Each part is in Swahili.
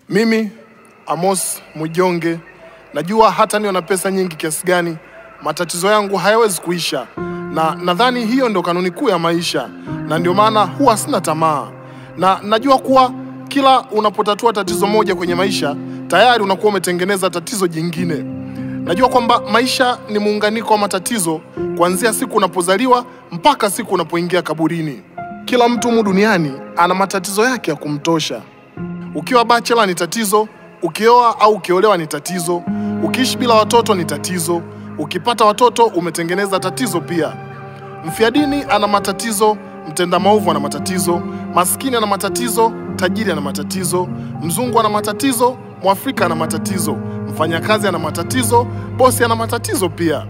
Mimi Amos Mwijonge najua hata niwe na pesa nyingi kiasi gani, matatizo yangu hayawezi kuisha, na nadhani hiyo ndio kanuni kuu ya maisha, na ndio maana huwa sina tamaa, na najua kuwa kila unapotatua tatizo moja kwenye maisha tayari unakuwa umetengeneza tatizo jingine. Najua kwamba maisha ni muunganiko wa matatizo kuanzia siku unapozaliwa mpaka siku unapoingia kaburini. Kila mtu humu duniani ana matatizo yake ya kumtosha. Ukiwa bachela ni tatizo, ukioa au ukiolewa ni tatizo, ukiishi bila watoto ni tatizo, ukipata watoto umetengeneza tatizo pia. Mfia dini ana matatizo, mtenda maovu ana matatizo, maskini ana matatizo, tajiri ana matatizo, mzungu ana matatizo, mwafrika ana matatizo, mfanyakazi ana matatizo, bosi ana matatizo pia.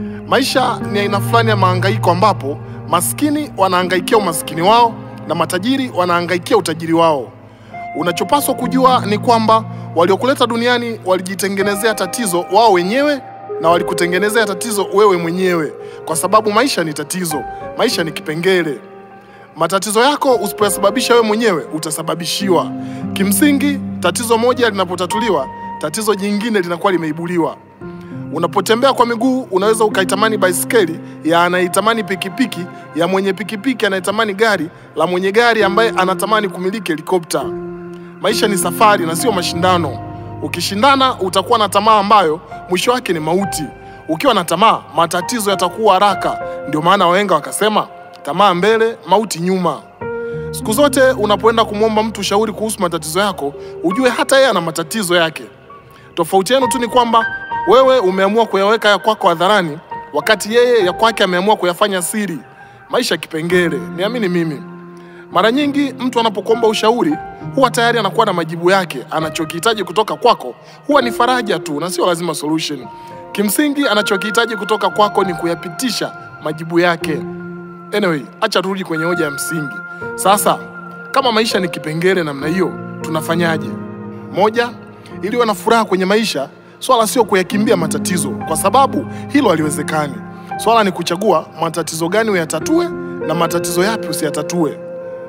Maisha ni aina fulani ya mahangaiko ambapo maskini wanahangaikia umaskini wao na matajiri wanahangaikia utajiri wao. Unachopaswa kujua ni kwamba waliokuleta duniani walijitengenezea tatizo wao wenyewe na walikutengenezea tatizo wewe mwenyewe, kwa sababu maisha ni tatizo, maisha ni kipengele. Matatizo yako usipoyasababisha wewe mwenyewe utasababishiwa. Kimsingi, tatizo moja linapotatuliwa, tatizo jingine linakuwa limeibuliwa. Unapotembea kwa miguu unaweza ukaitamani baiskeli ya anaitamani pikipiki ya mwenye pikipiki anayetamani gari la mwenye gari ambaye anatamani kumiliki helikopta. Maisha ni safari na sio mashindano. Ukishindana utakuwa na tamaa ambayo mwisho wake ni mauti. Ukiwa na tamaa, matatizo yatakuwa haraka. Ndio maana wahenga wakasema, tamaa mbele, mauti nyuma. Siku zote unapoenda kumwomba mtu ushauri kuhusu matatizo yako, ujue hata yeye ana matatizo yake. Tofauti yenu tu ni kwamba wewe umeamua kuyaweka ya kwako hadharani, wakati yeye ya kwake ameamua kuyafanya siri. Maisha kipengele, niamini mimi. Mara nyingi mtu anapokuomba ushauri huwa tayari anakuwa na majibu yake. Anachokihitaji kutoka kwako huwa ni faraja tu na sio lazima solution. Kimsingi anachokihitaji kutoka kwako ni kuyapitisha majibu yake. Anyway, acha turudi kwenye hoja ya msingi. Sasa kama maisha ni kipengele namna hiyo, tunafanyaje? Moja, ili uwe na furaha kwenye maisha, swala sio kuyakimbia matatizo, kwa sababu hilo haliwezekani. Swala ni kuchagua matatizo gani uyatatue na matatizo yapi usiyatatue.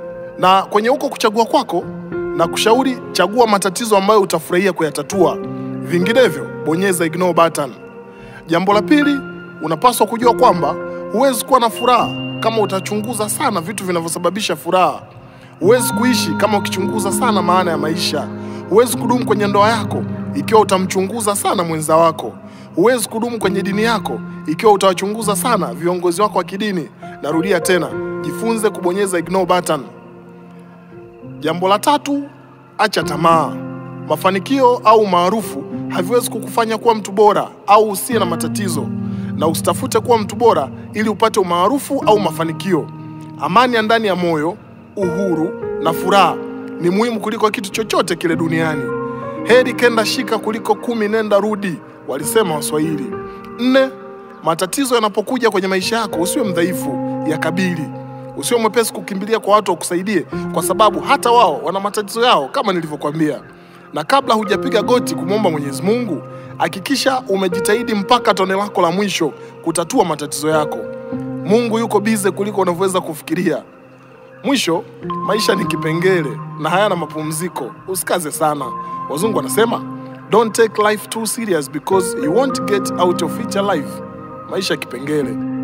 Na kwenye huko kuchagua kwako, na kushauri chagua matatizo ambayo utafurahia kuyatatua, vinginevyo bonyeza ignore button. Jambo la pili, unapaswa kujua kwamba huwezi kuwa na furaha kama utachunguza sana vitu vinavyosababisha furaha. Huwezi kuishi kama ukichunguza sana maana ya maisha. Huwezi kudumu kwenye ndoa yako ikiwa utamchunguza sana mwenza wako. Huwezi kudumu kwenye dini yako ikiwa utawachunguza sana viongozi wako wa kidini. Narudia tena, jifunze kubonyeza ignore button. Jambo la tatu, acha tamaa. Mafanikio au maarufu haviwezi kukufanya kuwa mtu bora au usiye na matatizo, na usitafute kuwa mtu bora ili upate umaarufu au mafanikio. Amani ya ndani ya moyo, uhuru na furaha ni muhimu kuliko kitu chochote kile duniani. Heri kenda shika kuliko kumi nenda rudi, walisema Waswahili. Nne, matatizo yanapokuja kwenye maisha yako usiwe mdhaifu, yakabili. Usiwe mwepesi kukimbilia kwa watu wakusaidie, kwa sababu hata wao wana matatizo yao kama nilivyokuambia. Na kabla hujapiga goti kumwomba Mwenyezi Mungu, hakikisha umejitahidi mpaka tone lako la mwisho kutatua matatizo yako. Mungu yuko bize kuliko unavyoweza kufikiria. Mwisho, maisha ni kipengele na hayana mapumziko. Usikaze sana. Wazungu wanasema don't take life too serious because you won't get out of it alive. Maisha kipengele.